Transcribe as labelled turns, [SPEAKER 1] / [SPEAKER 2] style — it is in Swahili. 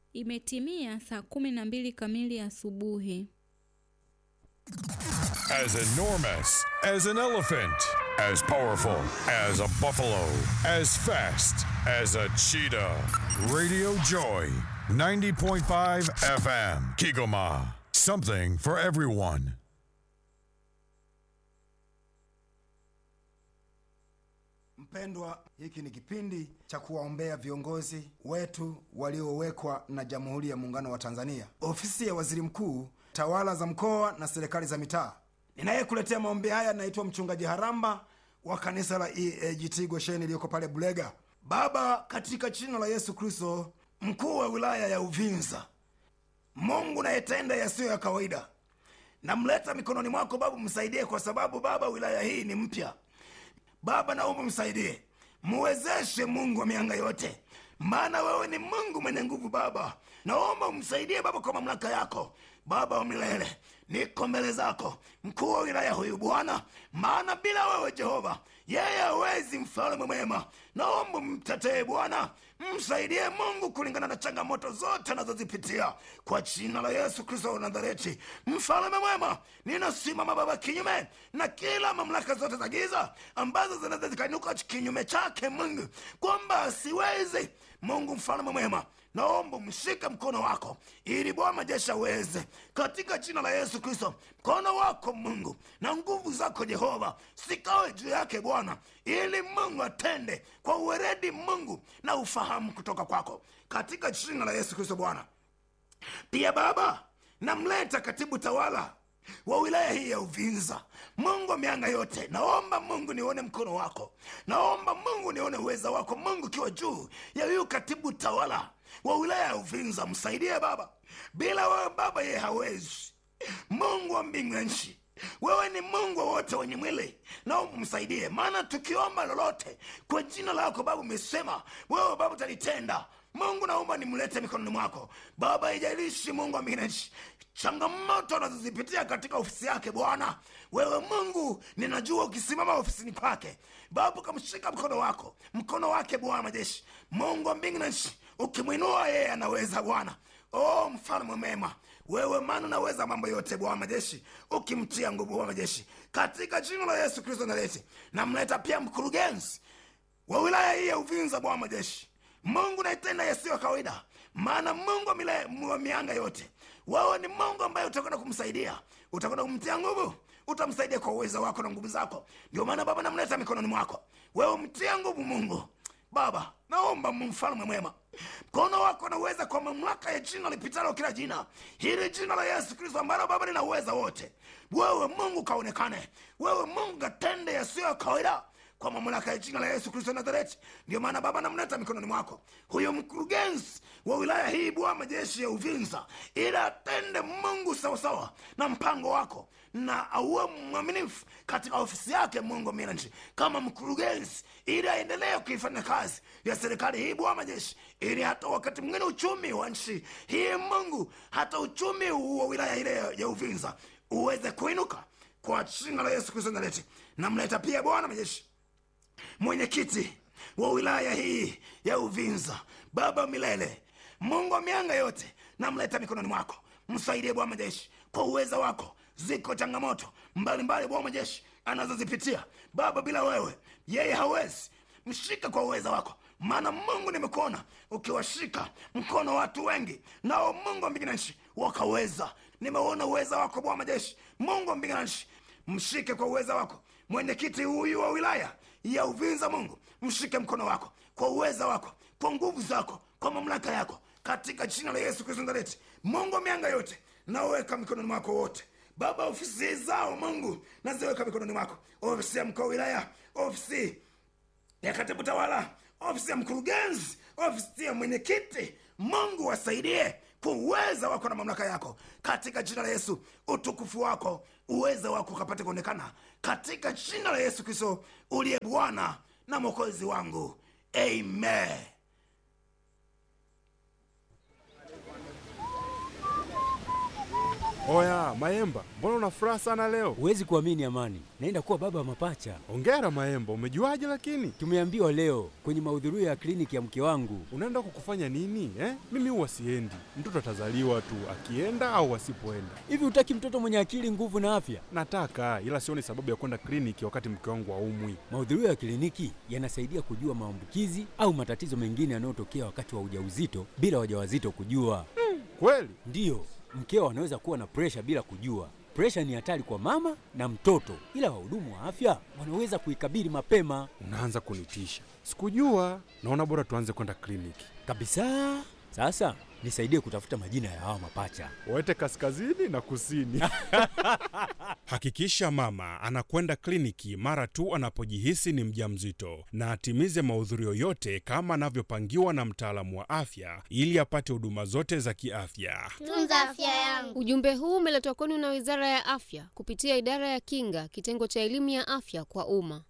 [SPEAKER 1] Imetimia saa kumi na mbili kamili asubuhi.
[SPEAKER 2] As enormous as an elephant, as powerful as a buffalo, as fast as a cheetah. Radio Joy, 90.5 FM, Kigoma. Something for everyone.
[SPEAKER 3] Mpendwa, hiki ni kipindi cha kuwaombea viongozi wetu waliowekwa na Jamhuri ya Muungano wa Tanzania, ofisi ya waziri mkuu, tawala za mkoa na serikali za mitaa. Ninayekuletea maombi haya naitwa Mchungaji Haramba wa kanisa la EAGT Gosheni iliyoko pale Bulega. Baba, katika jina la Yesu Kristo, mkuu wa wilaya ya Uvinza, Mungu nayetenda yasiyo ya kawaida, namleta mikononi mwako Baba, msaidie kwa sababu Baba, wilaya hii ni mpya. Baba, naomba msaidie, muwezeshe Mungu wa mianga yote, maana wewe ni Mungu mwenye nguvu. Baba, naomba umsaidie Baba kwa mamlaka yako Baba wa milele, niko mbele zako, mkuu wa wilaya huyu Bwana, maana bila wewe Jehova yeye hawezi. Mfalme mwema, naomba mtetee Bwana, msaidie Mungu kulingana na changamoto zote anazozipitia kwa jina la Yesu Kristo wa Nazareti. Mfalme mwema, ninasimama Baba kinyume na kila mamlaka zote za giza ambazo zinaweza zikainuka kinyume chake Mungu, kwamba asiwezi. Mungu mfalme mwema, naomba mshike mkono wako ili Bwana majeshi aweze, katika jina la Yesu Kristo. Mkono wako Mungu na nguvu zako Jehova sikawe juu yake Bwana, ili Mungu atende kwa uweredi Mungu na ufahamu kutoka kwako, katika jina la Yesu Kristo Bwana. Pia Baba, namleta katibu tawala wa wilaya hii ya Uvinza. Mungu wa mianga yote, naomba Mungu nione mkono wako, naomba Mungu nione uweza wako Mungu ukiwa juu ya huyu katibu tawala wa wilaya ya Uvinza. Msaidie Baba, bila wewe Baba yeye hawezi. Mungu wa mbingu na nchi, wewe ni Mungu wa wote wenye mwili, naomba msaidie, maana tukiomba lolote kwa jina lako Baba umesema wewe Baba utalitenda. Mungu naomba nimlete mikononi mwako Baba, ijalishi Mungu wa mbingu na nchi changamoto anazozipitia katika ofisi yake Bwana, wewe Mungu ninajua ukisimama ofisini kwake Baba, ukamshika mkono wako mkono wake Bwana majeshi, Mungu wa mbingu na nchi, ukimwinua yeye anaweza Bwana. Oh, mfalme mema wewe, maana unaweza mambo yote Bwana majeshi, ukimtia nguvu Bwana majeshi, katika jina la Yesu Kristo naleti namleta pia mkurugenzi wa wilaya hii ya Uvinza Bwana majeshi, Mungu naitenda yasiyo kawaida, maana Mungu wa mile- wa mianga yote wewe ni Mungu ambaye utakwenda kumsaidia, utakwenda kumtia nguvu, utamsaidia kwa uwezo wako na nguvu zako. Ndio maana Baba namleta mikononi mwako, wewe mtia nguvu Mungu. Baba naomba mfalme mwema, mkono wako na uweza kwa mamlaka ya jina lipitalo kila jina, hili jina la Yesu Kristo ambalo Baba lina uweza wote. Wewe Mungu kaonekane, wewe Mungu katende yasiyo ya kawaida kwa mamlaka ya jina la Yesu Kristo Nazareti. Ndio maana Baba namleta mikononi mwako huyo mkurugenzi wa wilaya hii Bwana majeshi ya Uvinza, ili atende Mungu sawasawa na mpango wako na auwe mwaminifu katika ofisi yake Mungu minanchi kama mkurugenzi, ili aendelee kuifanya kazi ya serikali hii Bwana majeshi, ili hata wakati mwingine uchumi wa nchi hii Mungu, hata uchumi wa wilaya ile ya Uvinza uweze kuinuka kwa jina la Yesu Kristo Nazareti. Namleta pia Bwana majeshi mwenyekiti wa wilaya hii ya Uvinza, Baba milele, Mungu wa mianga yote, namleta mikononi mwako, msaidie Bwana majeshi kwa uweza wako. Ziko changamoto mbalimbali Bwana majeshi anazozipitia Baba, bila wewe yeye hawezi. Mshika kwa uweza wako, maana Mungu nimekuona ukiwashika mkono watu wengi, nao Mungu wa mbingu na nchi wakaweza. Nimeona uweza wako Bwana majeshi, Mungu wa mbingu na nchi, mshike kwa uweza wako mwenyekiti huyu wa wilaya ya Uvinza. Mungu mshike mkono wako kwa uweza wako, kwa nguvu zako, kwa mamlaka yako, katika jina la Yesu Kristo Nazareti. Mungu wa mianga yote, naweka mikononi mwako wote Baba, ofisi zao Mungu naziweka mikononi mwako, ofisi ya mkuu wa wilaya, ofisi ya katibu tawala, ofisi ya mkurugenzi, ofisi ya mwenyekiti. Mungu wasaidie kwa uweza wako na mamlaka yako, katika jina la Yesu. Utukufu wako, uweza wako ukapate kuonekana katika jina la Yesu Kristo uliye Bwana na mwokozi wangu, amen.
[SPEAKER 4] Oya Maemba, mbona una furaha sana leo?
[SPEAKER 5] Huwezi kuamini Amani, naenda kuwa baba wa mapacha.
[SPEAKER 4] Ongera Maemba, umejuaje lakini?
[SPEAKER 5] Tumeambiwa leo kwenye mahudhurio ya kliniki ya mke wangu.
[SPEAKER 4] Unaenda kukufanya nini eh? Mimi huwa siendi, mtoto atazaliwa tu akienda au asipoenda.
[SPEAKER 5] Hivi hutaki mtoto mwenye akili, nguvu na afya?
[SPEAKER 4] Nataka, ila sioni sababu ya kwenda kliniki wakati mke wangu haumwi.
[SPEAKER 5] Mahudhurio ya kliniki yanasaidia kujua maambukizi au matatizo mengine yanayotokea wakati wa ujauzito bila wajawazito kujua.
[SPEAKER 4] Kweli?
[SPEAKER 5] Ndiyo, mkeo anaweza kuwa na presha bila kujua. Presha ni hatari kwa mama na mtoto, ila wahudumu wa afya wanaweza kuikabili mapema
[SPEAKER 4] Unaanza kunitisha. Sikujua. Naona bora tuanze kwenda kliniki.
[SPEAKER 5] kabisa. Sasa nisaidie kutafuta majina ya hawa mapacha.
[SPEAKER 4] Wete kaskazini na kusini.
[SPEAKER 6] Hakikisha mama anakwenda kliniki mara tu anapojihisi ni mjamzito na atimize mahudhurio yote kama anavyopangiwa na mtaalamu wa afya ili apate huduma zote za kiafya.
[SPEAKER 7] Tunza afya yangu.
[SPEAKER 8] Ujumbe huu umeletwa kwenu na Wizara ya Afya kupitia Idara ya Kinga, kitengo cha elimu ya afya kwa umma.